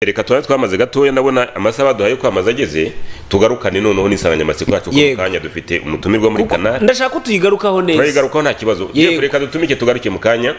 reka tuba twamaze gatoya ndabona amasaha baduhaye yo kwamaza ageze tugarukane noneho n'insanganyamatsiko yacu ku Yego. kanya dufite umutumirwa muri kanari ndashaka ko tuyigarukaho neza turayigarukaho nta kibazo Yego. Jeff, reka dutumike tugaruke mu kanya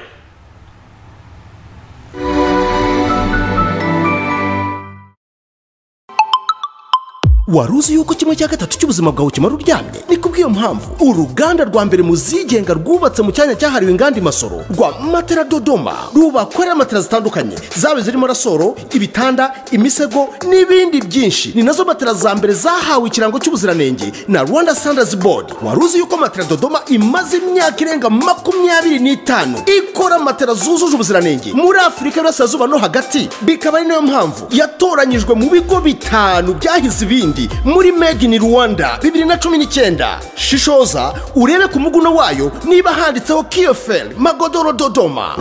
wari uzi yuko kimwe cya gatatu cy'ubuzima bwawe kimara uryamye ni kubw'iyo mpamvu uruganda rwa mbere mu zigenga rwubatse mu cyanya cyahariwe inganda imasoro rwa matera dodoma rubakorera matera zitandukanye zaba zirimo rasoro ibitanda imisego n'ibindi byinshi ni nazo matera za mbere zahawe ikirango cy'ubuziranenge na rwanda standards board wari uzi yuko matera dodoma imaze imyaka irenga makumyabiri n'itanu ikora matera zujuje ubuziranenge muri afurika y'uburasirazuba no hagati bikaba ari nayo mpamvu yatoranyijwe mu bigo bitanu byahize ibindi muri made in rwanda bibiri na cumi n'icyenda shishoza urebe ku muguno wayo niba handitseho kiyoferi magodoro dodoma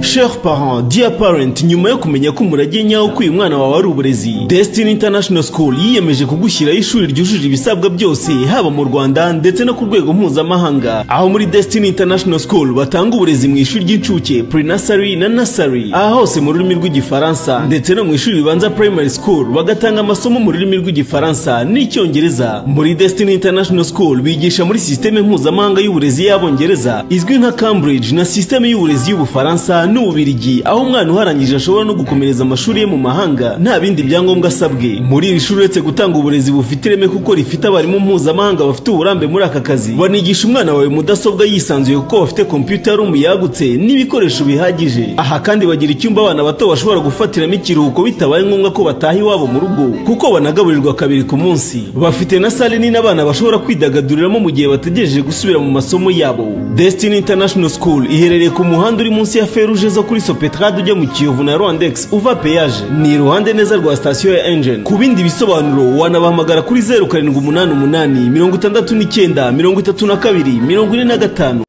Chers parents, dear parent, nyuma yo kumenya ko umurage nyawo k'uyu mwana wawe ari uburezi, Destiny International School yiyemeje kugushyiraho ishuri ryujuje ibisabwa byose, haba mu Rwanda ndetse no ku rwego mpuzamahanga. Aho muri Destiny International School batanga uburezi mu ishuri ry'incuke, pre-nursery na nursery, aha hose mu rurimi rw'igifaransa, ndetse no mu ishuri ribanza primary school bagatanga amasomo mu rurimi rw'igifaransa n'icyongereza. Muri Destiny International School bigisha muri sisiteme mpuzamahanga y'uburezi y'abongereza, izwi nka Cambridge na sisiteme y'uburezi y'Ubufaransa n'Ububirigi aho umwana uharangije ashobora no gukomereza amashuri ye mu mahanga nta bindi byangombwa asabwe muri iri shuri uretse gutanga uburezi bufite ireme kuko rifite abarimu mpuzamahanga bafite uburambe muri aka kazi banigisha umwana wawe mudasobwa yisanzuye kuko bafite computer room yagutse n'ibikoresho bihagije aha kandi bagira icyumba abana bato bashobora gufatiramo ikiruhuko bitabaye ngombwa ko bataha iwabo mu rugo kuko banagaburirwa kabiri ku munsi bafite na sale nini abana bashobora kwidagaduriramo mu gihe bategereje gusubira mu masomo yabo Destiny International School iherereye ku muhanda uri munsi ya feruje zo kuri Sopetrade ujya mu Kiyovu na Rwandex uva peyaje ni iruhande neza rwa sitasiyo ya Engine ku bindi bisobanuro wanabahamagara kuri zeru karindwi umunani umunani mirongo itandatu n'icyenda mirongo itatu na kabiri mirongo ine na gatanu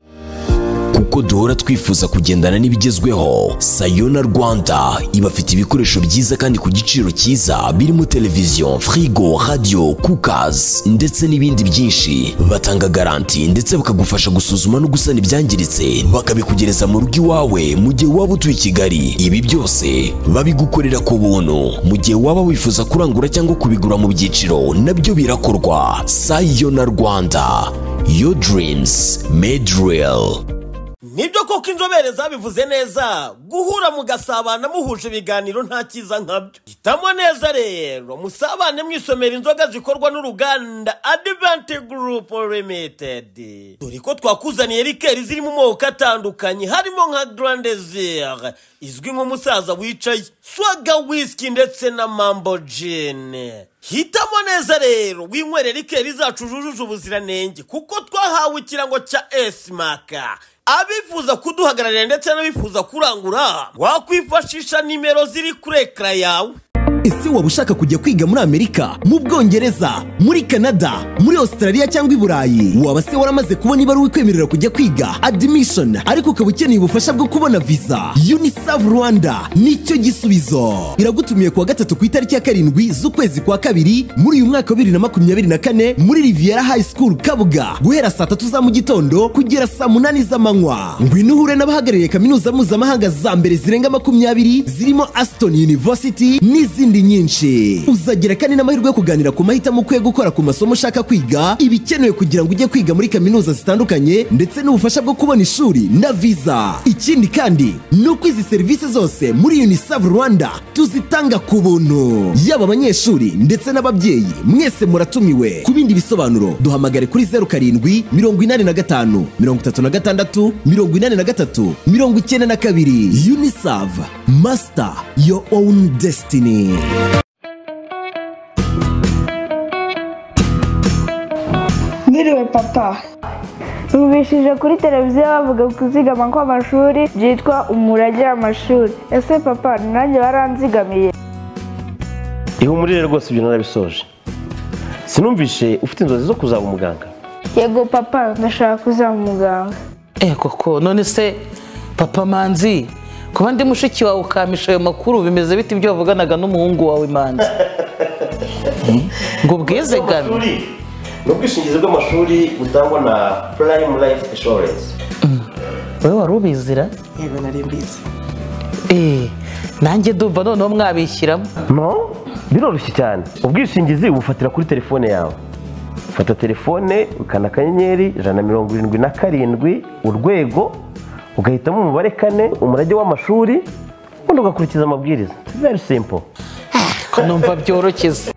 kuko duhora twifuza kugendana n'ibigezweho sayona rwanda ibafite ibikoresho byiza kandi ku giciro cyiza birimo televiziyo firigo radiyo kukazi ndetse n'ibindi byinshi batanga garanti ndetse bakagufasha gusuzuma no gusana ibyangiritse bakabikugereza mu rugo iwawe mu gihe waba utuye i kigali ibi byose babigukorera ku buntu mu gihe waba wifuza kurangura cyangwa kubigura mu byiciro nabyo birakorwa sayona rwanda your dreams made real nibyo koko inzobere zabivuze neza guhura mugasabana muhuje ibiganiro nta cyiza nkabyo hitamo neza rero musabane mwisomera inzoga zikorwa n'uruganda advante group limited dore ko twakuzaniye rikeri ziri mu moko atandukanye harimo nka grandezire izwi nk'umusaza wicaye swaga whisky ndetse na mambo jene hitamo neza rero winywere rikeri zacu zujuje ubuziranenge kuko twahawe ikirango cya esimaka abifuza kuduhagararira ndetse n'abifuza kurangura wakwifashisha nimero ziri kuri ekara yawe ese waba ushaka kujya kwiga muri amerika mu bwongereza muri canada muri australia cyangwa i burayi waba se waramaze kubona ibaruwa ikwemerera kujya kwiga admission ariko ukaba ukeneye ubufasha bwo kubona visa unicef rwanda nicyo gisubizo iragutumiye kuwa gatatu ku itariki ya karindwi z'ukwezi kwa kabiri muri uyu mwaka wa bibiri na makumyabiri na kane muri riviera high school kabuga guhera saa tatu za mu gitondo kugera saa munani z'amanywa ngwino uhure n'abahagarariye kaminuza mpuzamahanga za mbere zirenga makumyabiri zirimo aston university n'izindi nyinshi uzagira kandi n'amahirwe yo kuganira ku mahitamo ukwiye gukora ku masomo ushaka kwiga ibikenewe kugira ngo ujye kwiga muri kaminuza zitandukanye ndetse n'ubufasha bwo kubona ishuri na visa ikindi kandi ni uko izi serivisi zose muri unicef rwanda tuzitanga ku buntu yaba abanyeshuri ndetse n'ababyeyi mwese muratumiwe ku bindi bisobanuro duhamagare kuri zeru karindwi mirongo inani na gatanu mirongo itatu na gatandatu mirongo inani na gatatu mirongo icyenda na kabiri unicef master your own destiny Mwiriwe papa Numvishije kuri televiziyo bavuga kuzigama kw'amashuri byitwa umurage w'amashuri ese papa nanjye baranzigamiye ihumurire rwose ibyo narabisoje sinumvishe ufite inzozi zo kuzaba umuganga yego papa ndashaka kuzaba umuganga Eh koko none se papa manzi kuba ndi mushiki wawe ukamisha ayo makuru bimeze bite ibyo wavuganaga n'umuhungu wawe manzi Eh, ngo ubwizigame Amashuri ni ubwishingizi bw'amashuri butangwa na prime life insurance wowe wari ubizira yego nari mbizi Eh, nanjye ndumva noneho mwabishyiramo no biroroshye cyane ubwishingizi ubufatira kuri telefone yawe fata telefone ukanda akanyenyeri ijana na mirongo irindwi na karindwi urwego ugahitamo umubare kane umurage w'amashuri ubundi ugakurikiza amabwiriza very simple numva byoroshye